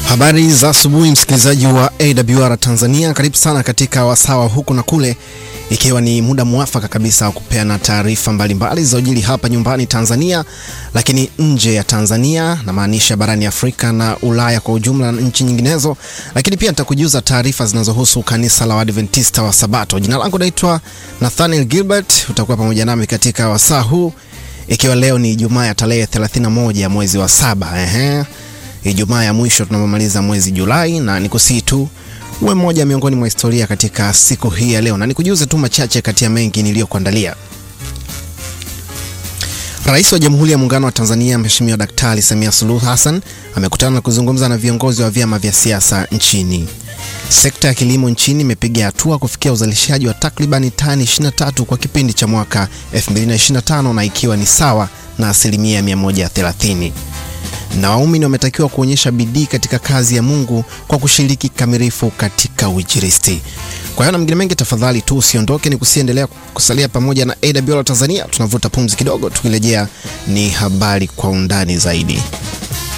Habari za asubuhi msikilizaji wa AWR Tanzania, karibu sana katika wasawa huku na kule, ikiwa ni muda mwafaka kabisa wa kupeana taarifa mbalimbali za ujili hapa nyumbani Tanzania, lakini nje ya Tanzania, namaanisha barani Afrika na Ulaya kwa ujumla na nchi nyinginezo, lakini pia nitakujuza taarifa zinazohusu kanisa la Waadventista wa Sabato. Jina langu naitwa Nathaniel Gilbert, utakuwa pamoja nami katika wasaa huu, ikiwa leo ni Ijumaa ya tarehe 31 ya mwezi wa saba. Ehe. Ijumaa ya mwisho tunapomaliza mwezi Julai, na nikusii tu uwe mmoja miongoni mwa historia katika siku hii ya leo, na nikujuze tu machache kati ya mengi niliyokuandalia. Rais wa Jamhuri ya Muungano wa Tanzania Mheshimiwa Daktari Samia Suluhu Hassan amekutana na kuzungumza na viongozi wa vyama vya siasa nchini. Sekta ya kilimo nchini imepiga hatua kufikia uzalishaji wa takribani tani 23 kwa kipindi cha mwaka 2025 na ikiwa ni sawa na asilimia 130 na waumini wametakiwa kuonyesha bidii katika kazi ya Mungu kwa kushiriki kikamilifu katika uinjilisti. Kwa hiyo na mengine mengi, tafadhali tu usiondoke, ni kusiendelea kusalia pamoja na AWR Tanzania. Tunavuta pumzi kidogo, tukirejea ni habari kwa undani zaidi.